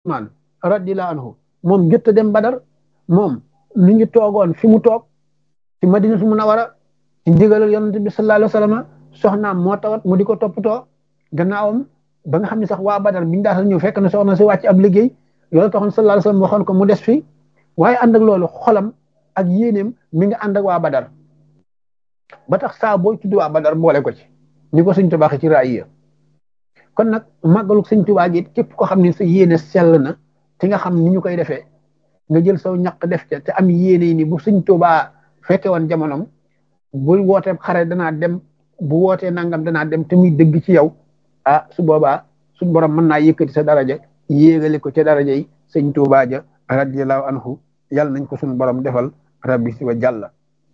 Usmaan radiyallahu anhu moom jot a dem Badar moom mi ngi toogoon fi mu toog ci Madinatu Munawwara ci ndigalal yonent bi sallallahu alayhi wa sallam soxnaam moo tawat mu di ko toppatoo gannaawam ba nga xam ne sax waa Badar biñu daata ñëw fekk na soxna si wàcc ab liggéey loolu taxoon sallallahu alayhi wa sallam waxoon ko mu des fi waaye ànd ak loolu xolam ak yéeneem mi ngi ànd ak waa Badar ba tax saa booy tudd waa Badar boole ko ci ni ko sëñ Tuubaa ci raaya kon nag màggalu sëñ Tuubaa gi képp ko xam ne sa yéene sell na te nga xam ni ñu koy defee nga jël saw ñaq def ca te am yéene ni bu sëñ Tuubaa fekke woon jamonom bu wootee xare danaa dem bu wootee nangam danaa dem te muy dëgg ci yow ah su boobaa suñ borom mën naa yëkkati sa daraja yéegale ko ca daraja yi sëñ Tuubaa ja radiyallahu anhu yàlla nañ ko suñu borom defal rabbi si wa jàlla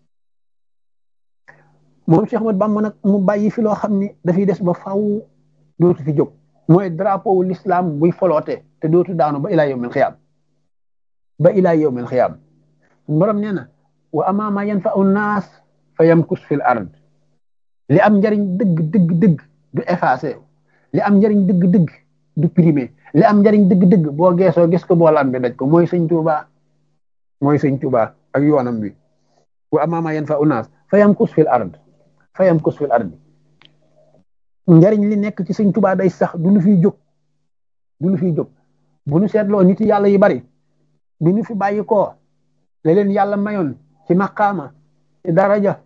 moom Cheikh Ahmad Bamba nag mu bàyyi fi loo xam ni dafay des ba faw dootu fi jóg mooy drapeau l'islam buy foloote te dootu daanu ba ilaa yawmil xiyaam ba ilaa yawmil xiyaam borom nee na wa amaama yanfa'u naas fa yamkus fil ard li am njariñ dëgg dëgg dëgg du effacé li am njariñ dëgg dëgg du primé li am njariñ dëgg dëgg boo geesoo gis ko boo lambe daj ko mooy sëñ Tuubaa mooy sëñ Tuubaa ak yoonam bi wa amaama yanfa'u naas fa yamkus fil ard fa yamkus fil ard njariñ li nekk ci sëñ Tuubaa day sax du lu fiy jóg du lu fiy jóg bu nu seetloo nit yàlla yi bari bi nu fi bàyyi koo la leen yàlla mayoon ci maqaama ci daraja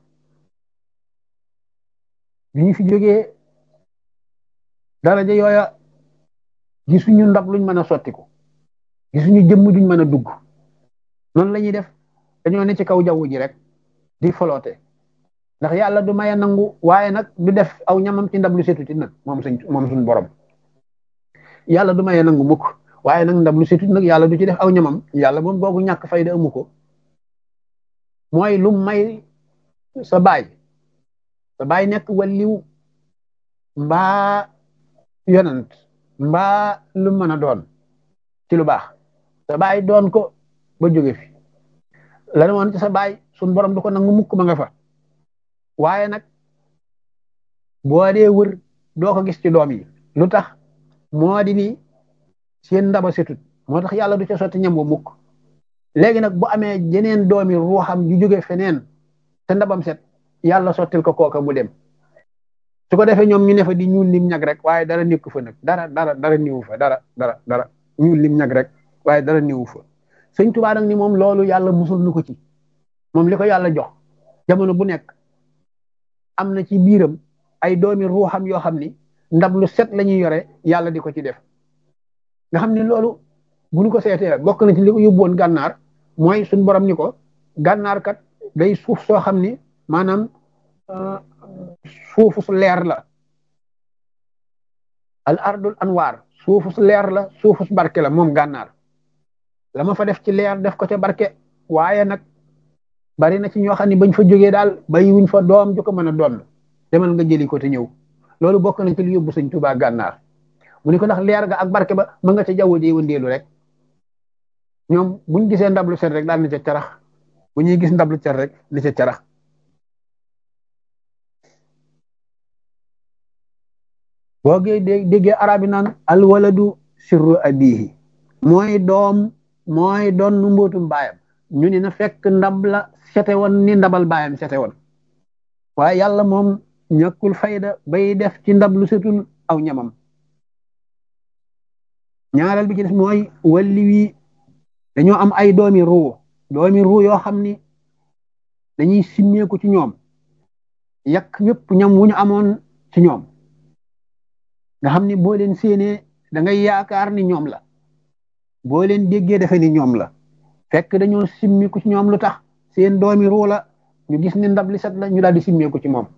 bi ñu fi jógee daraja yooya gisuñu ndab luñ mën a sottiku gisuñu jëmm duñ mën a dugg noonu la ñuy def dañoo ne ci kaw jaww ji rek di foloote ndax yàlla du maye nangu waaye nag du def aw ñamam ci ndab lu setuti nag moom suñ moom suñ borom yàlla du maye nangu mukk waaye nag ndab lu setut nag yàlla du ci def aw ñamam yàlla moom boogu ñàkk fayda amu ko mooy lu may sa baay sa baay nekk waliw mbaa yonant mbaa lu mën a doon ci lu baax sa baay doon ko ba jóge fi la ne woon ci sa baay suñ borom du ko nangu mukk ma nga fa waaye nag boo dee wër doo ko gis ci doom yi lu tax moo di ni seen ndaba setut moo tax yàlla du ca sotti ñam wa mukk léegi nag bu amee jeneen doomi ruuxam ju jóge feneen te ndabam set yàlla sottil ko kooka mu dem su ko defee ñoom ñu ne fa di ñuul lim ñag rek waaye dara nekku fa nag dara dara dara niwu fa dara dara dara ñuul lim ñag rek waaye dara niwu fa sëñ Tuubaa nag ni moom loolu yàlla musul nu ko ci moom li ko yàlla jox jamono bu nekk am na ci biiram ay doomi ruuxam yoo xam ni ndab lu set la ñuy yore yàlla di ko ci def nga xam ni loolu bu ñu ko seetee bokk na ci li ko yóbbuwoon gànnaar mooy suñ borom ni ko gànnaar kat day suuf soo xam ni maanaam suufu su leer la al ardul anwaar suufu su leer la suufu su barke la moom gànnaar la ma fa def ci leer def ko ca barke waaye nag bari na ci ñoo xam ne bañ fa jógee daal bàyyi wuñ fa doom ju ko mën a doon demal nga jëli ko te ñëw loolu bokk na ci lu yóbbu sëñ Tuubaa gànnaar mu ni ko ndax leer ga ak barke ba ma nga ca jaww ji wëndeelu rek ñoom buñ gisee ndab lu set rek daal ni ca carax bu ñuy gis ndab lu set rek ni ca carax boo gee déggee arabi naan alwaladu sirru abihi mooy doom mooy doon nu mbootum baayam ñu ni na fekk ndab la sete woon ni ndabal baayam sete woon waaye yàlla moom ñàkkul fayda bay def ci ndab lu setul aw ñamam ñaareel bi ci def mooy walli wi dañoo am ay doomi ruu doomi ruu yoo xam ni dañuy simmeeku ci ñoom yàq yëpp ñam wu ñu amoon ci ñoom nga xam ni boo leen séenee da ngay yaakaar ni ñoom la boo leen déggee defe ni ñoom la fekk dañoo simmiku ci ñoom lu tax seen doomi ruu la ñu gis ni ndab li set la ñu daal di simmeeku ci moom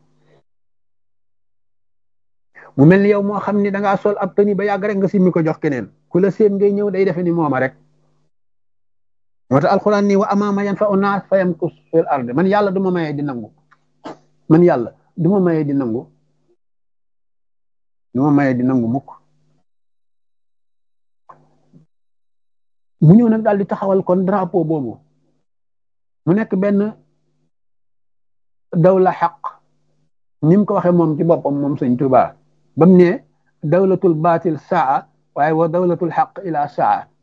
mu mel ni yow moo xam ni da ngaa sol ab tëni ba yàgg rek nga simmi ko jox keneen ku la seen ngay ñëw day defe ni mooma rek moo tax alxuraan ni wa amaama yan fa unaas fa yamkus fil ard man yàlla du ma mayee di nangu man yàlla du ma mayee di nangu du ma mayee di nangu mukk mu ñëw nag daal di taxawal kon drapeau boobu mu nekk benn dawla xaq ni mu ko waxee moom ci boppam moom sëñ Tuubaa ba mu ne dawlatul baatil saa waaye wa dawlatul xaq ila saa